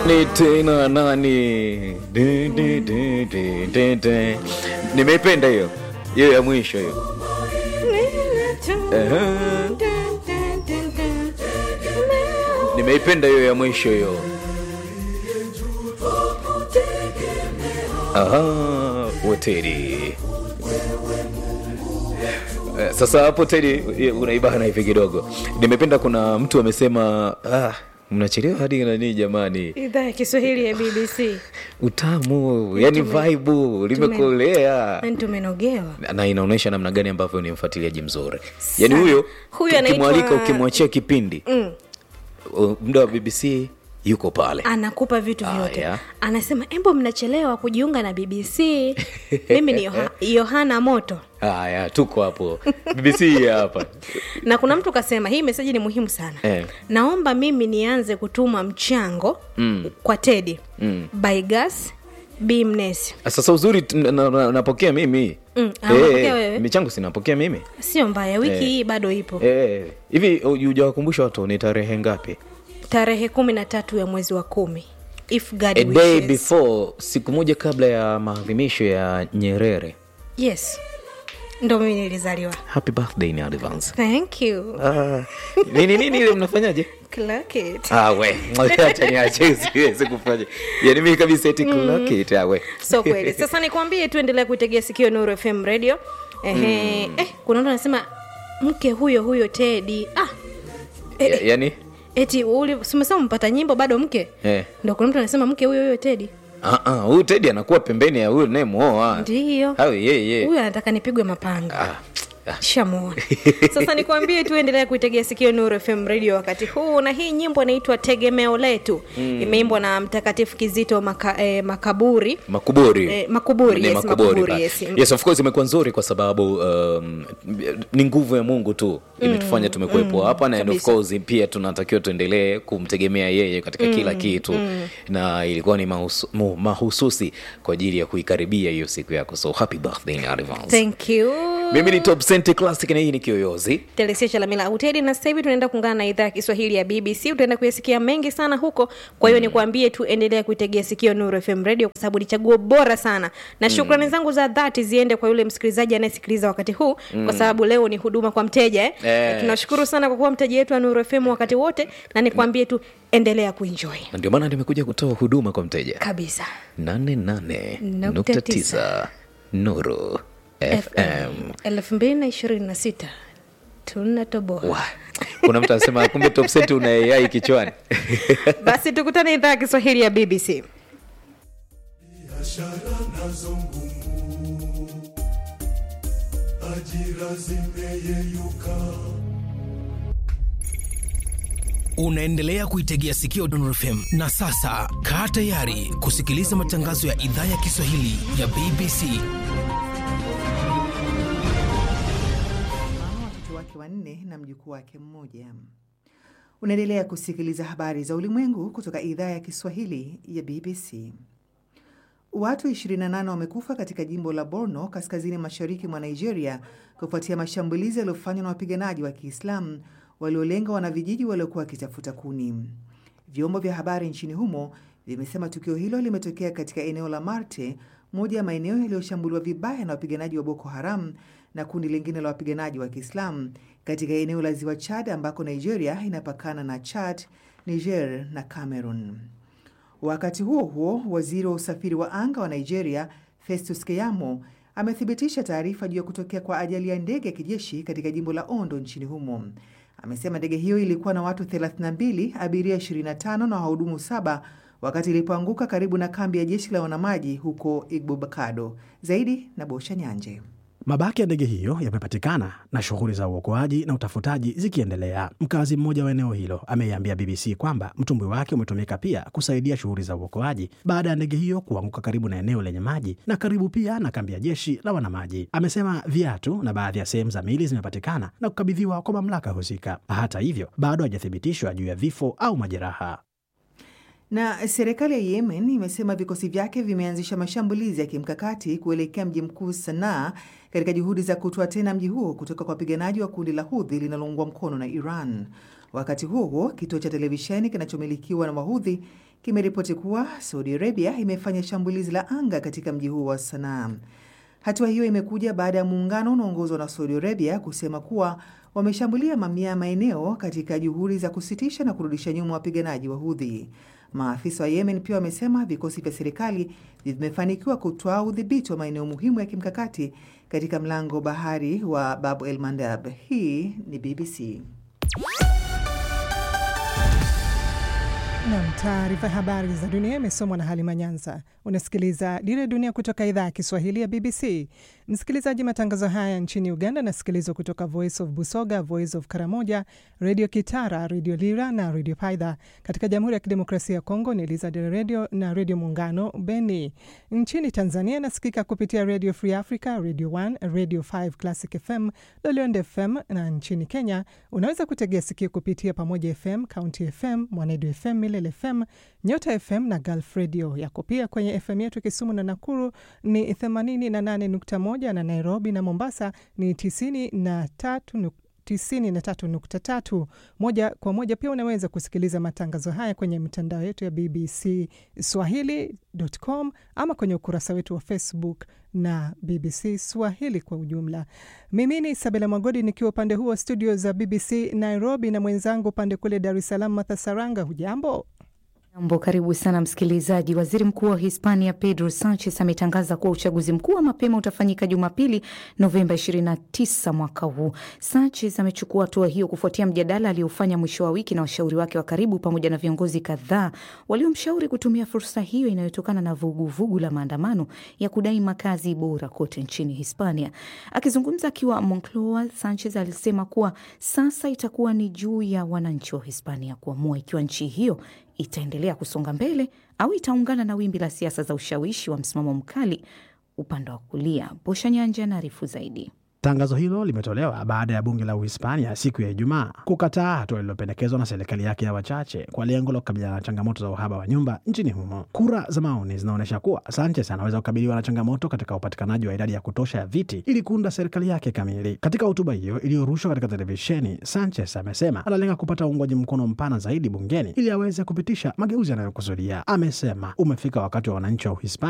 ni tena nani Di, di, di, di, di, di. nimeipenda hiyo hiyo ya mwisho hiyo Ehe. nimeipenda hiyo ya mwisho hiyo Aha, hoteli Eh, sasa hapo tedi unaibana hivi kidogo nimependa kuna mtu amesema ah, mnachelewa hadi nanii jamani idhaa ya kiswahili ya bbc utamu yani vaibu limekolea yani tumenogewa na inaonyesha namna gani ambavyo ni mfuatiliaji mzuri yani Sana. huyo Huyu anaitwa- ukimwalika ukimwachia kipindi mm. uh, muda wa bbc yuko pale anakupa vitu Ah, vyote yeah. anasema embo mnachelewa kujiunga na bbc mimi ni Yoha- yohana moto haya tuko hapo bbc hii hapa na kuna mtu kasema hii meseji ni muhimu sana Eh. naomba mimi nianze kutuma mchango mm. kwa tedi mm. by gas b mnesi sasa uzuri t- na- na- napokea mimi Mm, ah, unapokea wewe? michango sinapokea mimi sio mbaya wiki hii bado ipo Eh, hivi hujawakumbusha watu ni tarehe ngapi tarehe kumi na tatu ya mwezi wa kumi if God a day wishes. before siku moja kabla ya maadhimisho ya nyerere yes ndo mimi nilizaliwa happy birthday in advance thank you Ah, nini nini ile mnafanyaje Clock it. Ah, we acha niache siwezi kufanya yani mimi kabisa eti clock it ah, we so kweli sasa nikwambie tuendelea kuitegea sikio nuru fm radio Ehe, eh, kuna mtu anasema mke huyo huyo tedi ah, eh, Ya- yani eti uli- si umesema mpata nyimbo bado mke eh. ndo kuna mtu anasema mke huyo huyo tedi Ah, ah, huyu tedi anakuwa pembeni ya huyu nayemuoa ndiyo hawe yeye huyu anataka nipigwe mapanga ah, ah. shamuona sasa nikwambie tu endelea kuitegea sikio nuru fm radio wakati huu na hii nyimbo inaitwa tegemeo letu mm. imeimbwa na mtakatifu kizito maka, eh, makaburi makuburi Eh, makuburi, Ni yes, makuburi, ba- yes. yes of course imekuwa nzuri kwa sababu um, ni nguvu ya mungu tu imetufanya tumekuwepo hapa na and of kabisa. course pia tunatakiwa tuendelee kumtegemea yeye katika kila kitu na ilikuwa ni mahusu, mu- mahususi kwa ajili ya kuikaribia hiyo siku yako so happy birthday in advance thank you mimi ni top Cent classic na hii ni kiyoyozi telesia chalamila autedi na sasa hivi tunaenda kuungana na idhaa ya kiswahili ya bbc utaenda kuyasikia mengi sana huko kwa hiyo nikuambie tu endelea kuitegea sikio nuru fm radio kwa sababu ni chaguo bora sana na shukrani zangu za dhati ziende kwa yule msikilizaji anayesikiliza wakati huu kwa sababu leo ni huduma kwa mteja eh? Eh. tunashukuru sana kwa kuwa mteja wetu wa nuru fm wakati wote na nikwambie tu endelea kuenjoy na ndio maana nimekuja kutoa huduma kwa mteja kabisa 88.9 nuru fm elfu mbili na ishirini na sita tunatoboa Wa, kuna mtu anasema kumbe top Cent una ai kichwani basi tukutane idhaa ya kiswahili ya bbc biashara nazo ngumu, ajira zimeyeyuka. unaendelea kuitegea sikio Dondor FM na sasa kaa tayari kusikiliza matangazo ya idhaa ya Kiswahili ya BBC. mama watoto wake wanne na mjukuu wake mmoja. Unaendelea kusikiliza habari za ulimwengu kutoka idhaa ya Kiswahili ya BBC. Watu 28 wamekufa katika jimbo la Borno kaskazini mashariki mwa Nigeria kufuatia mashambulizi yaliyofanywa na wapiganaji wa Kiislamu waliolenga wanavijiji waliokuwa wakitafuta kuni. Vyombo vya habari nchini humo vimesema tukio hilo limetokea katika eneo la Marte, moja ya maeneo yaliyoshambuliwa vibaya na wapiganaji wa Boko Haram na kundi lingine la wapiganaji wa Kiislamu katika eneo la ziwa Chad ambako Nigeria inapakana na Chad, Niger na Cameroon. Wakati huo huo, waziri wa usafiri wa anga wa Nigeria Festus Keyamo amethibitisha taarifa juu ya kutokea kwa ajali ya ndege ya kijeshi katika jimbo la Ondo nchini humo. Amesema ndege hiyo ilikuwa na watu 32, abiria 25 na wahudumu saba wakati ilipoanguka karibu na kambi ya jeshi la wanamaji huko Igbobakado. Zaidi na Bosha Nyanje. Mabaki ya ndege hiyo yamepatikana na shughuli za uokoaji na utafutaji zikiendelea. Mkazi mmoja wa eneo hilo ameiambia BBC kwamba mtumbwi wake umetumika pia kusaidia shughuli za uokoaji baada ya ndege hiyo kuanguka karibu na eneo lenye maji na karibu pia na kambi ya jeshi la wanamaji. Amesema viatu na baadhi ya sehemu za mili zimepatikana na kukabidhiwa kwa mamlaka husika. Hata hivyo, bado hajathibitishwa juu ya vifo au majeraha. Na serikali ya Yemen imesema vikosi vyake vimeanzisha mashambulizi ya kimkakati kuelekea mji mkuu Sanaa katika juhudi za kutoa tena mji huo kutoka kwa wapiganaji wa kundi la Hudhi linaloungwa mkono na Iran. Wakati huo huo, kituo cha televisheni kinachomilikiwa na Wahudhi kimeripoti kuwa Saudi Arabia imefanya shambulizi la anga katika mji huo wa Sanaa. Hatua hiyo imekuja baada ya muungano unaoongozwa na Saudi Arabia kusema kuwa wameshambulia mamia ya maeneo katika juhudi za kusitisha na kurudisha nyuma wapiganaji wa Hudhi. Maafisa wa Yemen pia wamesema vikosi vya serikali vimefanikiwa kutwaa udhibiti wa maeneo muhimu ya kimkakati katika mlango bahari wa Bab el Mandab. Hii ni BBC. Nam, taarifa ya habari za dunia imesomwa na Halima Nyanza. Unasikiliza Dira ya Dunia kutoka idhaa ya Kiswahili ya BBC. Msikilizaji, matangazo haya nchini Uganda nasikilizwa kutoka Voice of Busoga, Voice of Karamoja, Redio Kitara, Redio Lira na Redio Paidha. Katika Jamhuri ya Kidemokrasia ya Kongo ni Elizadeth Redio na Redio Muungano Beni. Nchini Tanzania nasikika kupitia Radio Free Africa, Radio 1, Radio 5 Classic FM, Lolionde FM na nchini Kenya unaweza kutegea sikio kupitia Pamoja FM, County FM, Mwanedu FM, Milele FM, Nyota FM na Gulf Radio. Yako pia kwenye FM yetu Kisumu na Nakuru ni 88.1 na Nairobi na Mombasa ni 93 93.3. Moja kwa moja pia unaweza kusikiliza matangazo haya kwenye mitandao yetu ya BBC Swahili.com ama kwenye ukurasa wetu wa Facebook na BBC Swahili kwa ujumla. Mimi ni Sabela Mwagodi nikiwa upande huu wa studio za BBC Nairobi na mwenzangu upande kule Dar es Salaam Martha Saranga. Hujambo? Jambo, karibu sana msikilizaji. Waziri Mkuu wa Hispania Pedro Sanchez ametangaza kuwa uchaguzi mkuu wa mapema utafanyika Jumapili, Novemba 29 mwaka huu. Sanchez amechukua hatua hiyo kufuatia mjadala aliofanya mwisho wa wiki na washauri wake wa karibu pamoja na viongozi kadhaa waliomshauri kutumia fursa hiyo inayotokana na vuguvugu vugu la maandamano ya kudai makazi bora kote nchini Hispania. Akizungumza akiwa Moncloa, Sanchez alisema kuwa sasa itakuwa ni juu ya wananchi wa Hispania kuamua ikiwa nchi hiyo itaendelea kusonga mbele au itaungana na wimbi la siasa za ushawishi wa msimamo mkali upande wa kulia. Bosha Nyanja anaarifu zaidi. Tangazo hilo limetolewa baada ya bunge la Uhispania siku ya Ijumaa kukataa hatua lililopendekezwa na serikali yake ya wachache kwa lengo la kukabiliana na changamoto za uhaba wa nyumba nchini humo. Kura za maoni zinaonyesha kuwa Sanchez anaweza kukabiliwa na changamoto katika upatikanaji wa idadi ya kutosha ya viti ili kuunda serikali yake kamili. Katika hotuba hiyo iliyorushwa katika televisheni, Sanchez amesema analenga kupata uungwaji mkono mpana zaidi bungeni ili aweze kupitisha mageuzi yanayokusudia. Amesema umefika wakati wa wananchi wa Uhispania